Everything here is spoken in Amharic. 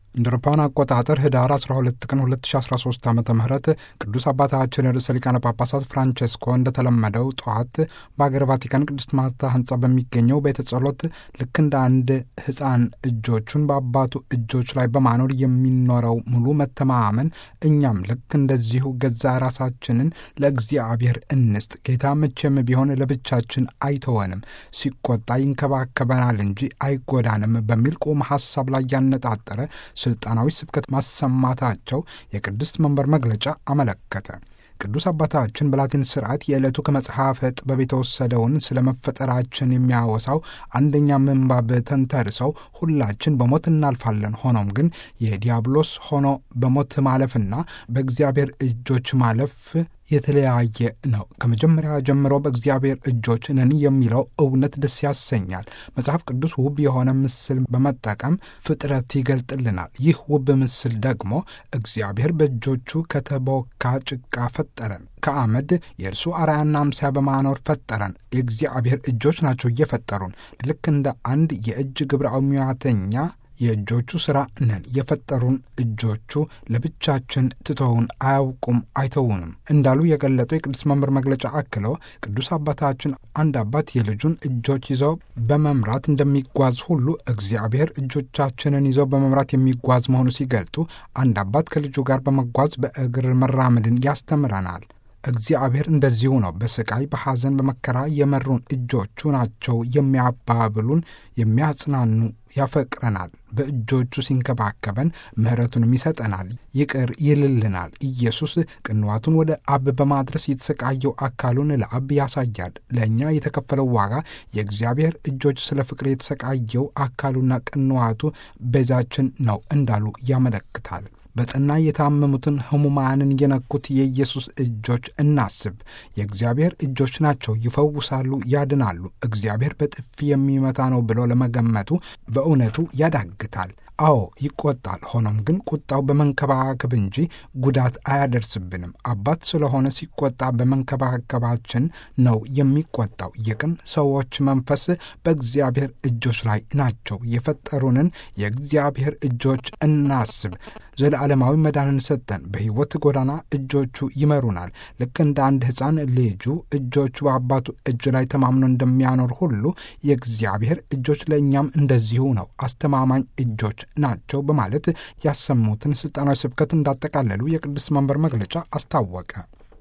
እንደ አውሮፓውያን አቆጣጠር ህዳር 12 ቀን 2013 ዓ ም ቅዱስ አባታችን ርዕሰ ሊቃነ ጳጳሳት ፍራንቼስኮ እንደተለመደው ጠዋት በአገር ቫቲካን ቅድስት ማርታ ህንፃ በሚገኘው ቤተ ጸሎት ልክ እንደ አንድ ህፃን እጆቹን በአባቱ እጆች ላይ በማኖር የሚኖረው ሙሉ መተማመን እኛም ልክ እንደዚሁ ገዛ ራሳችንን ለእግዚአብሔር እንስጥ። ጌታ መቼም ቢሆን ለብቻችን አይተወንም፣ ሲቆጣ ይንከባከበናል እንጂ አይጎዳንም በሚል ቁም ሀሳብ ላይ ያነጣጠረ ስልጣናዊ ስብከት ማሰማታቸው የቅድስት መንበር መግለጫ አመለከተ። ቅዱስ አባታችን በላቲን ስርዓት የዕለቱ ከመጽሐፈ ጥበብ የተወሰደውን ስለ መፈጠራችን የሚያወሳው አንደኛ ምንባብ ተንተርሰው ሁላችን በሞት እናልፋለን፣ ሆኖም ግን የዲያብሎስ ሆኖ በሞት ማለፍና በእግዚአብሔር እጆች ማለፍ የተለያየ ነው። ከመጀመሪያ ጀምሮ በእግዚአብሔር እጆች ነን የሚለው እውነት ደስ ያሰኛል። መጽሐፍ ቅዱስ ውብ የሆነ ምስል በመጠቀም ፍጥረት ይገልጥልናል። ይህ ውብ ምስል ደግሞ እግዚአብሔር በእጆቹ ከተቦካ ጭቃ ፈጠረን፣ ከአመድ የእርሱ አርአያና አምሳያ በማኖር ፈጠረን። የእግዚአብሔር እጆች ናቸው እየፈጠሩን ልክ እንደ አንድ የእጅ ግብራዊ ሙያተኛ የእጆቹ ሥራ ነን። የፈጠሩን እጆቹ ለብቻችን ትተውን አያውቁም፣ አይተውንም እንዳሉ የገለጠው የቅዱስ መምህር መግለጫ አክለው ቅዱስ አባታችን አንድ አባት የልጁን እጆች ይዘው በመምራት እንደሚጓዝ ሁሉ እግዚአብሔር እጆቻችንን ይዘው በመምራት የሚጓዝ መሆኑ ሲገልጡ አንድ አባት ከልጁ ጋር በመጓዝ በእግር መራመድን ያስተምረናል። እግዚአብሔር እንደዚሁ ነው። በስቃይ በሐዘን በመከራ የመሩን እጆቹ ናቸው የሚያባብሉን፣ የሚያጽናኑ፣ ያፈቅረናል። በእጆቹ ሲንከባከበን ምሕረቱንም ይሰጠናል፣ ይቅር ይልልናል። ኢየሱስ ቅንዋቱን ወደ አብ በማድረስ የተሰቃየው አካሉን ለአብ ያሳያል። ለእኛ የተከፈለው ዋጋ የእግዚአብሔር እጆች ስለ ፍቅር የተሰቃየው አካሉና ቅንዋቱ ቤዛችን ነው እንዳሉ ያመለክታል። በጠና የታመሙትን ሕሙማንን የነኩት የኢየሱስ እጆች እናስብ። የእግዚአብሔር እጆች ናቸው፣ ይፈውሳሉ፣ ያድናሉ። እግዚአብሔር በጥፊ የሚመታ ነው ብሎ ለመገመቱ በእውነቱ ያዳግታል። አዎ ይቆጣል። ሆኖም ግን ቁጣው በመንከባከብ እንጂ ጉዳት አያደርስብንም። አባት ስለሆነ ሲቆጣ በመንከባከባችን ነው የሚቆጣው። የቅን ሰዎች መንፈስ በእግዚአብሔር እጆች ላይ ናቸው። የፈጠሩንን የእግዚአብሔር እጆች እናስብ። ዘለዓለማዊ መዳንን ሰጠን። በሕይወት ጎዳና እጆቹ ይመሩናል። ልክ እንደ አንድ ሕፃን ልጁ እጆቹ በአባቱ እጅ ላይ ተማምኖ እንደሚያኖር ሁሉ የእግዚአብሔር እጆች ለእኛም እንደዚሁ ነው፣ አስተማማኝ እጆች ናቸው በማለት ያሰሙትን ስልጣናዊ ስብከት እንዳጠቃለሉ የቅዱስ መንበር መግለጫ አስታወቀ።